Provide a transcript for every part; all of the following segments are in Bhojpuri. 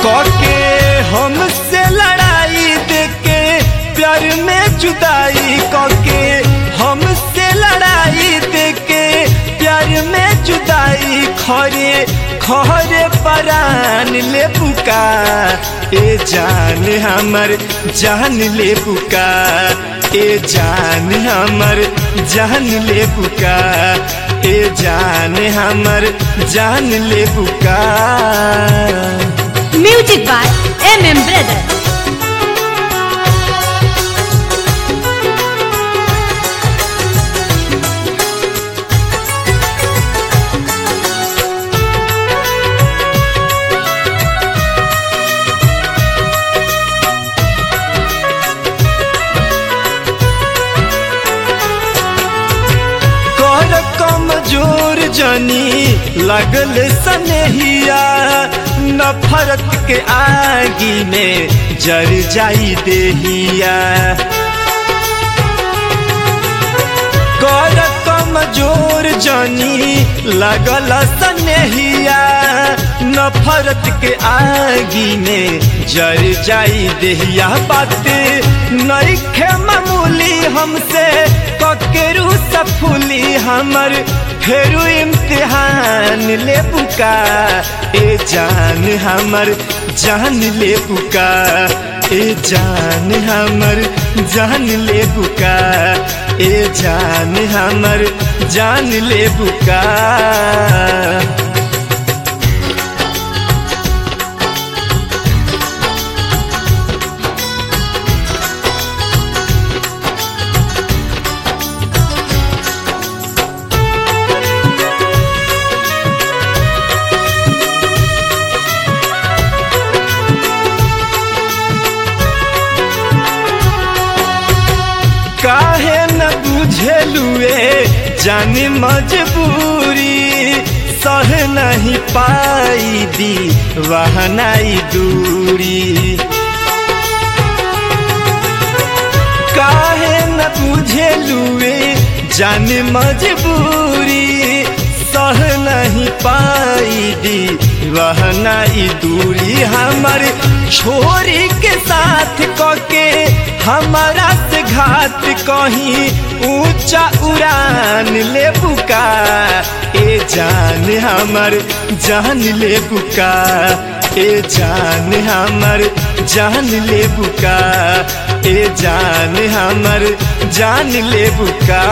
कके हमसे लड़ाई देके प्यार में जुदाई कके हमसे लड़ाई देके प्यार में जुदाई खरे खरे परान ले बुका ए जान हमर जान ले बुका ए जान हमर जान ले बुका ए जान हमर जान ले बुका music by M M brother कर कमजोर जनी लगल सनेहिया नफरत के आगी में जर जाई देहिया कर कमजोर जनी लगल सनेहिया नफरत के आगी में जर जाई देहिया बात नईखे मामूली हमसे ककेरू सफुली हमर फेरू इम्तिहान ले बुका ए जान हमर जान ले बुका ए जान हमर जान ले बुका ए जान हमर जान ले बुका काहे न बुझेलुए जानी मजबूरी सह नहीं पाई दी वहनाई दूरी काहे न बुझेलुए जानी मजबूरी सह नहीं पाई दी वहनाई दूरी हमर छोरी के साथ कके हमारा से घात कहीं ऊंचा उड़ान ले बुका ए जान हमर जान ले बुका ए जान हमर जान ले बुका ए जान हमर जान ले बुका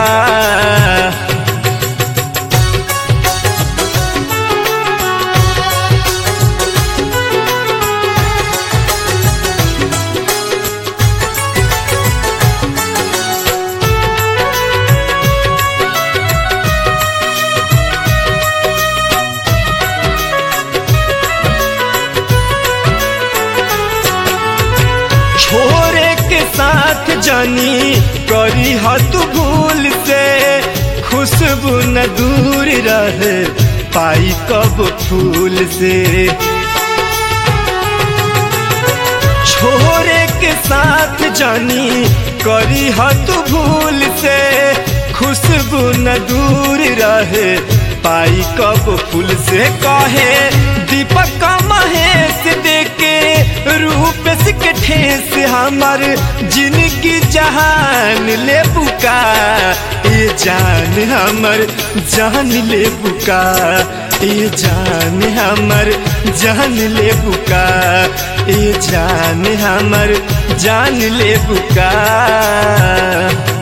छोरे के साथ जानी करी हत भूल से खुशबू न दूर रहे पाई कब फूल से छोरे के साथ जानी करी हत भूल से खुशबू न दूर रहे पाई कब फूल से कहे दीपक महेश देके रूप के ठेस हमर जिनकी जहान ले बुका ए जान हमर जान ले बुका ए जान हमर जान ले बुका ए जान हमर जान ले बुका